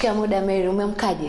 Shikamoo Dameri, umeamkaje?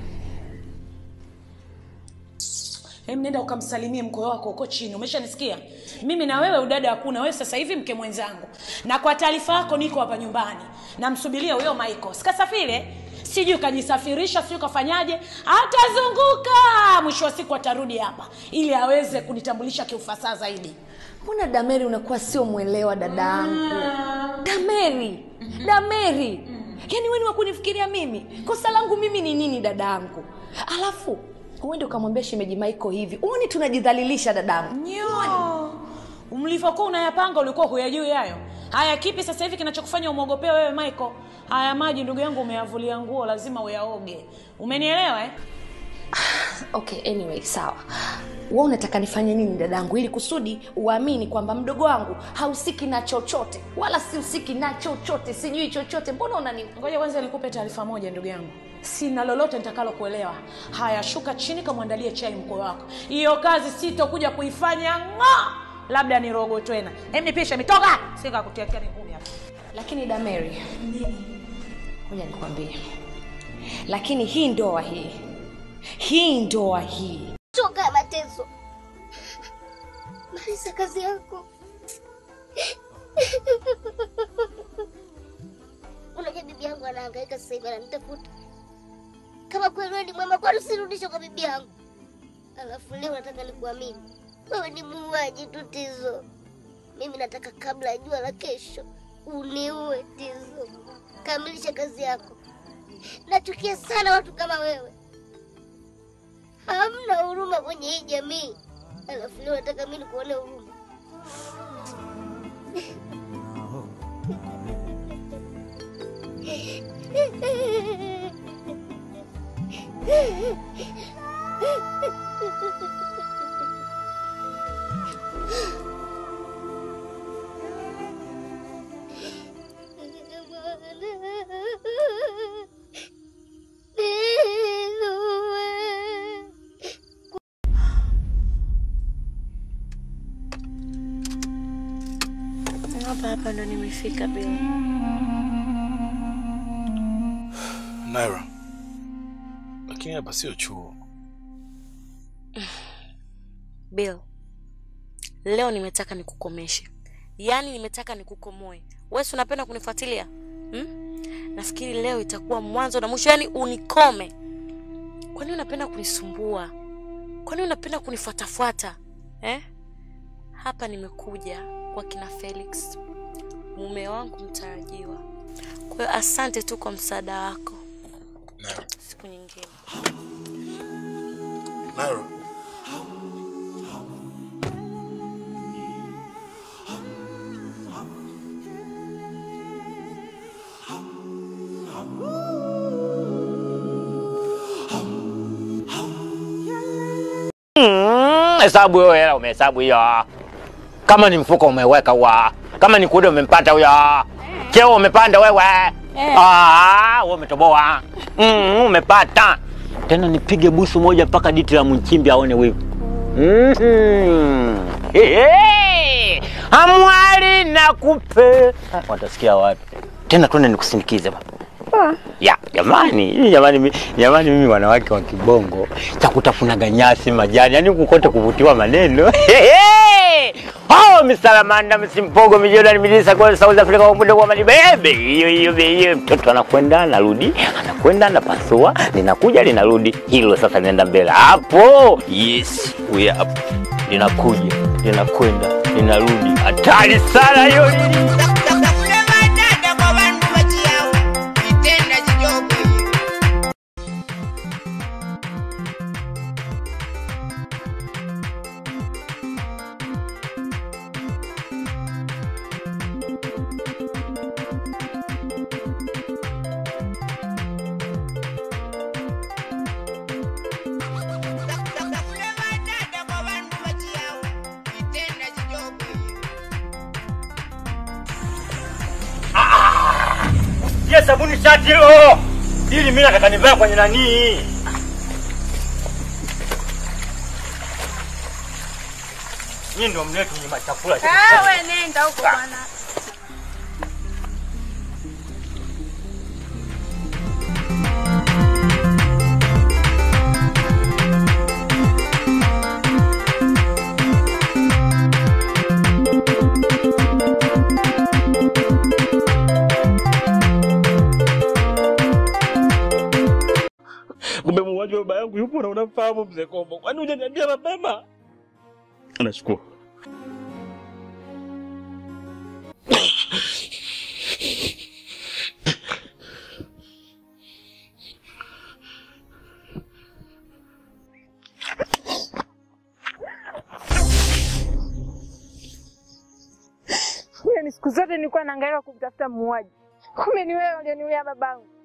Hem, nenda ukamsalimie mkwe wako huko chini. Umeshanisikia? Mimi na wewe udada hakuna. Wewe sasa hivi mke mwenzangu, na kwa taarifa yako niko hapa nyumbani, namsubiria huyo Michael. Sikasafiri, sijui kajisafirisha, sijui kafanyaje, atazunguka. Mwisho wa siku atarudi hapa ili aweze kunitambulisha kiufasaha zaidi. Mbona Dameri unakuwa sio mwelewa dadangu? Dameri, Dameri, yaani wewe ni wa kunifikiria mimi? Kosa langu mimi ni nini dadangu? Alafu uende ukamwambia shemeji Michael hivi, uoni tunajidhalilisha dadangu? Nyo, mlivyokuwa unayapanga ulikuwa huyajui hayo. Haya, kipi sasa hivi kinachokufanya umwogopea wewe Michael? Haya maji ndugu yangu umeyavulia nguo, lazima uyaoge. Umenielewa eh? Okay, anyway, sawa. Wewe unataka nifanye nini dadangu, ili kusudi uamini kwamba mdogo wangu hausiki na chochote, wala sihusiki na chochote, sijui chochote. Mbona unani Ngoja kwanza nikupe taarifa moja ndugu yangu, sina lolote nitakalo kuelewa. Haya, shuka chini, kamwandalie chai mkwe wako. Hiyo kazi sitokuja kuifanya ng'o, labda nirogo tena. Hem, nipishe mitoka, sika kutiatia ngumi hapa. Lakini Dameri, ngoja nikwambie, lakini hii ndoa hii, hii ndoa hii Toka mateso. Maliza kazi yako. Unajua bibi yangu anahangaika sasa hivi ananitafuta. Kama kweli wewe ni mwema, kwani usirudishe kwa bibi yangu? Alafu leo nataka nikuamini. Wewe ni muuaji tu Tizo. Mimi nataka kabla ya jua la kesho uniue Tizo. Kamilisha kazi yako. Nachukia sana watu kama wewe. Hamna huruma kwenye hii jamii. Alafu leo nataka mimi nikuone huruma. Hapa hapa ndo nimefika Bill. Naira, lakini hapa sio chuo. Bill, leo nimetaka nikukomeshe, yaani nimetaka nikukomoe. Wewe si unapenda kunifuatilia hmm? Nafikiri leo itakuwa mwanzo na mwisho, yaani unikome. Kwa nini unapenda kunisumbua? Kwa nini unapenda kunifuatafuata eh? Hapa nimekuja kwa kina Felix, mume wangu mtarajiwa. Kwa hiyo asante tu kwa msaada wako. Naira, Siku nyingine. Naira. Mm, hesabu hiyo hela umehesabu hiyo. Kama ni mfuko umeweka huwa. Kama ni kuda umempata huyo. Cheo umepanda wewe. Ah, wewe umetoboa. Mm, umepata. Tena nipige busu moja mpaka diti la mchimbi aone wivu. Mm. Hey, amwali nakupe. Watasikia watu. Tena twende nikusindikize baba. Ya, jamani, jamani, mi- jamani, mimi wanawake wa kibongo cha kutafunaga nyasi majani, yani kukote kuvutiwa maneno Oh, misalamanda msimpogo mijodani milisa kwa South Africa kwa muda wa malibebe hiyo hiyo hiyo, mtoto anakwenda anarudi, anakwenda anapasua, linakuja linarudi, hilo sasa linaenda mbele hapo. Yes, we are up, linakuja linakwenda linarudi, hatari sana hiyo. Ye sabuni shati hilo. Hili mimi nataka nivae kwenye nani? Nyinyi ndio mletu ni machakula. Wewe nenda huko bwana. Kumbe muuaji wa baba yangu yupo na unamfahamu mzee Kombo. Kwani hujaniambia mapema? Nashukuru. Yaani siku zote nilikuwa naangaika kumtafuta muuaji, kumbe ni wewe ulioniulia babangu.